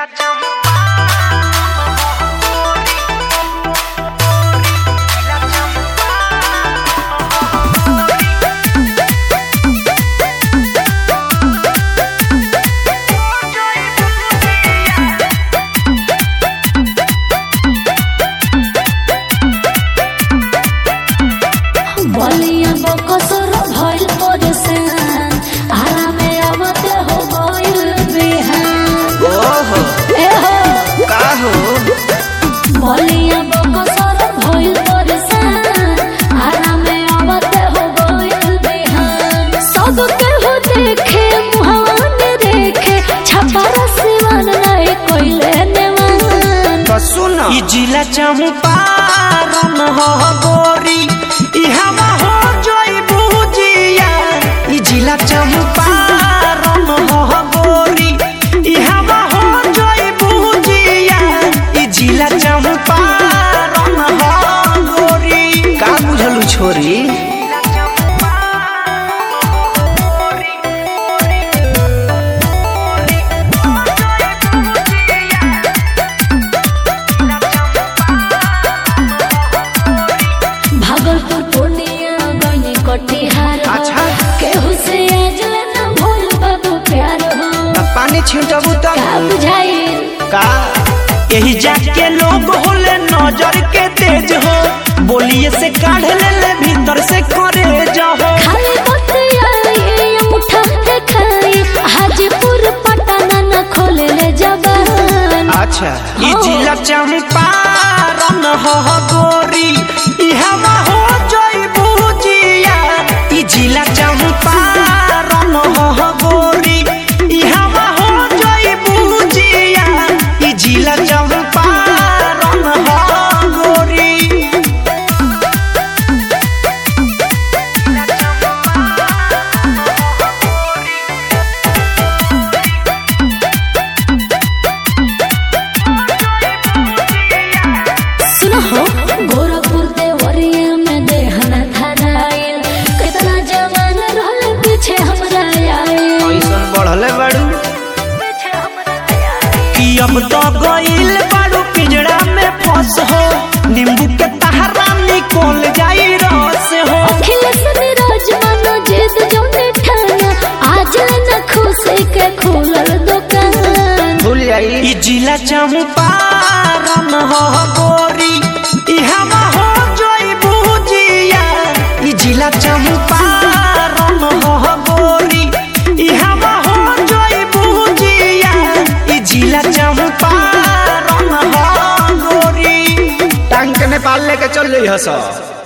बलिया बकसर भइल परेशान आरामे आवते हो गइल बेहान ओहो ए हो का हो बलिया बकसर भइल परेशान आरामे आवते हो गइल बेहान सब केहू देखे मुहान देखे छपरा सिवान नहीं कोइले नेवान तो सुन ई जिला चंपारण हो गोरी ई हवा हो जोई बुजिया ई जिला चंपारण हो गोरी ई हवा हो जोई बुजिया ई जिला चंपारण हो गोरी का बुझलू छोरी भागलपुर पूर्णिया गइनी कटिहार हो। अच्छा। केहू से आजले न भूल बाबू प्यार हो अब पानी छिंटबू का तब बुझाइल का यही जाके लोग होले नजर के तेज हो बोलिए से काढ़ ले ले भीतर से करे जाओ खाली बतियाई मुठा देखाई हाजीपुर पटना न खोले ले जबान अच्छा ई हाँ। जिला चंपारण हो गोरी ई हवा हो जोई बुजिया ई जिला चंपारण हो गोरी ई हवा हो जोई बुजिया ई जिला चंपारण हो गोरी सुनो हो गोरखपुर देवरिया में देहना धराइल कितना जवान रहले पीछे हमरा आइल ऐसन बढ़ले बाड़ू पीछे हमरा आइल कि अब तो गइल बाड़ू पिंजड़ा में फंस हो नींबू के तहरा निकल जाई रस हो अखिलेश नीरज मनो जिद जोने ठाना आज न खुशी के खुलल दुकान भूल जाई ई जिला चंपारण हो गोरी ई हवा हो जोई बुजिया ई जिला चंपारण हो गोरी ई हवा हो जोई बुजिया ई जिला चंपारण हो गोरी टांग के नेपाल लेके चल रही हस